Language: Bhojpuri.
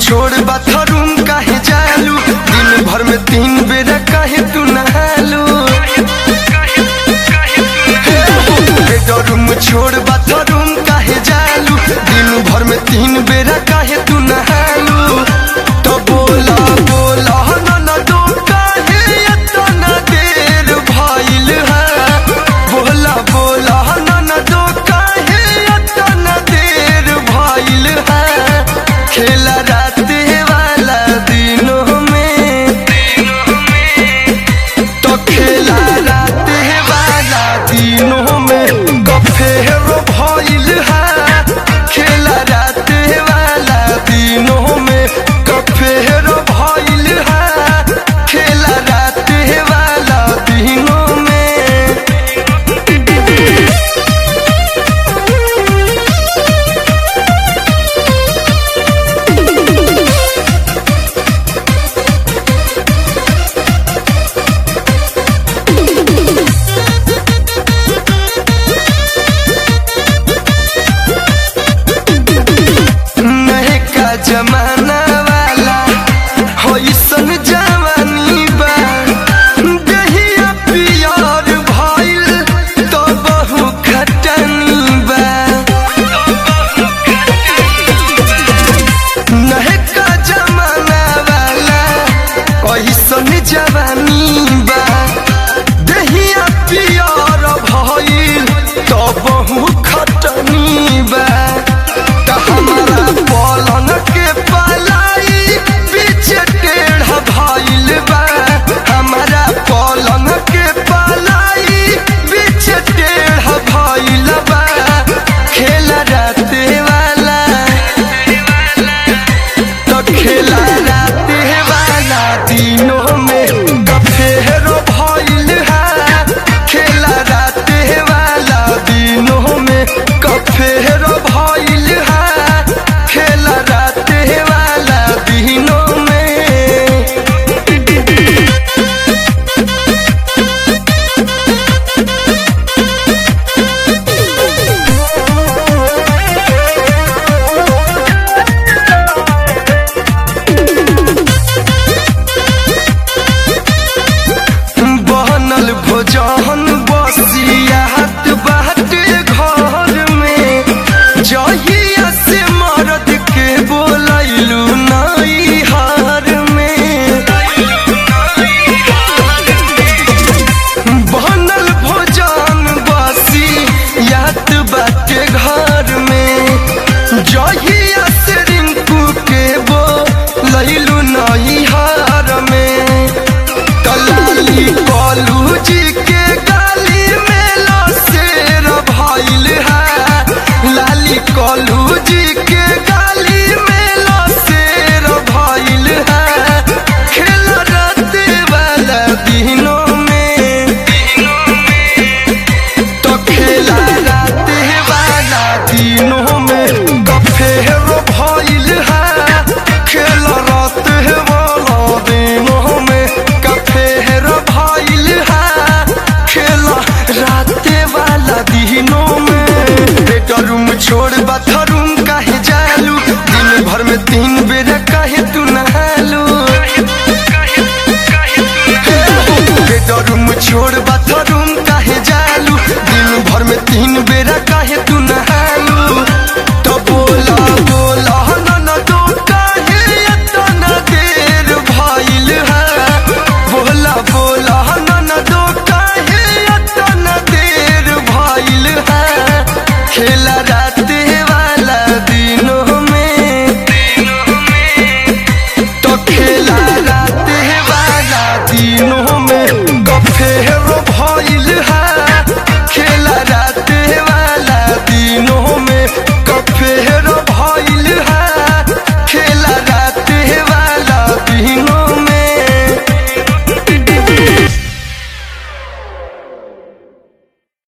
छोड़ बाथरूम काहे जालू दिन भर में तीन बेर काहे तू नहालू बेडरूम छोड़ बाथरूम काहे जालू दिन भर में तीन बेर काहे तू नहालू तो बोला बोला ननदो काहे इतना देर भइल है बोला बोला ननदो काहे इतना देर भइल है खेला रात वाला दिनों में तो खेला रात वाला दिनों में गफेरो भइल है खेला रात वाला दिनों में गफेरो भइल है खेला रात वाला दिनों में नहे का जमाना वाला होइसन जवानी बा दहिया पियर भइल तो बहु खटनी बा नहे का जमाना वाला होइसन जवानी बा दहिया पियर भइल तो बहु खटनी बा त हमारा पलंग के पलाई बीच टेढ़ा भइल बा हमारा पलंग के पलाई बीच टेढ़ा भइल बा खेला रात वाला तो खेला रात वाला दिनों में गफेरो भइल है खेला रात वाला दिनों में गफेरो भइल है खेला रात वाला दिनों में बनल भोजन बसियात बाटे घर में जहिया से मरद के बोलैलू नई हार में बनल भोजन बसियात बाटे घर में जहिया से रिंकू के बोलैलू नई हार में कलाली कलू जी के गाली में लसेर भइल है लाली कलू जी के गाली में लसेर भइल है खेल रात वाला दिनों में तो खेला रात वाला दिनों में गफेरो भइल है खेल रात वाला दिनों में गफेरो भइल है खेल रात वाला दिनों में बेडरूम छोड़ बाथरूम काहे जालू दिन भर में तीन बेर काहे तू नहालू बेडरूम छोड़ बाथरूम काहे जालू दिन भर में तीन बेरा